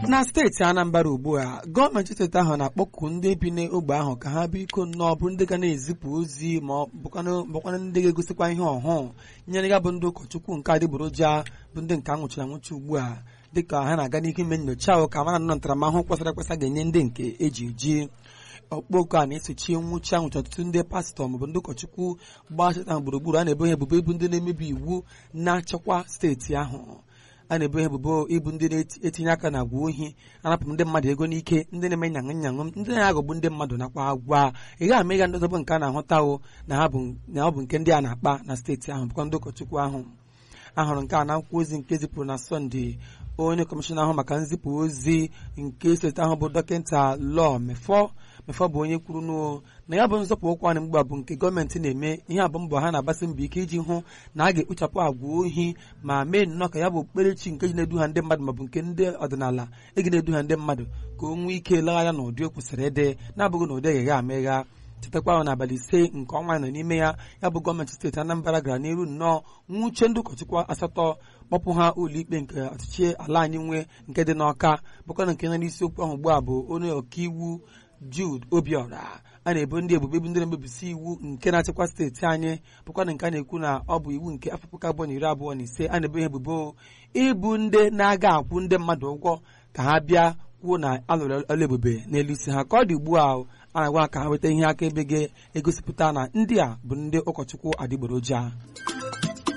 na steeti anambra ugbu a gọọmenti steeti ahụ na-akpọku ndị bi n'ogbe ahụ ka ha biko nnọọ bụrụ ndị ga na-ezipụ ozi ma ọ bụkwanụ ndị ga-egosikwa ihe ọhụụ nyere ya bụ ndị ụkọchukwu nke adịgboroja bụ ndị nke anwụchiri anwụchi ugbu a dịka ha na-aga n'ihu ime nyocha ahụ ka mara nọ ntaramahụhụ kwesịrị ekwesị ga-enye ndị nke eji eji ọkpọkọ a na-esochi nwụchi anwụchi ọtụtụ ndị pastọ maọbụ ndị ụkọchukwu gbachita gburugburu a na-ebo ha ebubo ịbụ ndị na-emebi iwu na-achịkwa steeti ahụ a na-ebo ha ebubo ịbụ ndị na-etinye aka na agwa ohi anapụ ndị mmadụ ego n'ike ndị na-eme nyaṅụ nyaṅụ ndị na-aghọgbu ndị mmadụ nakwa agwa ị gaghị ama ịga ndị ọzọ bụ nke a na-ahụtawo na ha bụ na ọ bụ nke ndị a na-akpa na steeti ahụ bụkwa ndị ụkọchukwu ahụ ahụrụ nke a na akwụkwọ ozi nke zipụrụ na sọnde onye kọmishọna ahụ maka nzipụ ozi nke steeti ahụ bụ dọkịta lọ mefọ mefọ bụ onye kwuru n'o na ya bụ nzọpụ ụkwụ anyị mgbe bụ nke gọọmenti na-eme ihe abụ mbọ ha na-agbasi mbọ ike iji hụ na a ga-ekpochapụ agwa ohi ma mee nnọọ ka ya bụ okpukperechi nke ji na-eduha ndị mmadụ maọbụ nke ndị ọdịnala egi na-eduha ndị mmadụ ka o nwee ike legharịa n'ụdị o kwesịrị ịdị na-abụghị na ụdị egheghị amegha chetakwa ahụ n'abalị ise nke ọnwa nọ n'ime ya ya bụ gọọmenti steeti Anambra gara n'iru nnọọ nwuche ndị ụkọchukwu asatọ kpọpụ ha ụlọikpe nke ọchịchị ala anyị nwe nke dị n'Ọka bụkwa na nke nọ n'isiokwu ahụ ugbu a bụ onye ọkaiwu Jude Obiora a na-ebo ndị ebubo ebu ndị na-emebisi iwu nke na-achịkwa steeti anyị bụkwa na nke a na-ekwu na ọ bụ iwu nke afọ puku abụọ na iri abụọ na ise a na-ebo ha ebubo ịbụ ndị na-aga akwụ ndị mmadụ ụgwọ ka ha bịa kwuo na alụrụ ọrụ ebube n'elu isi ha ka ọ dị ugbu a a na-agwa ka ha nweta ihe akaebe ga-egosipụta na ndị a bụ ndị ụkọchukwu adịgboroja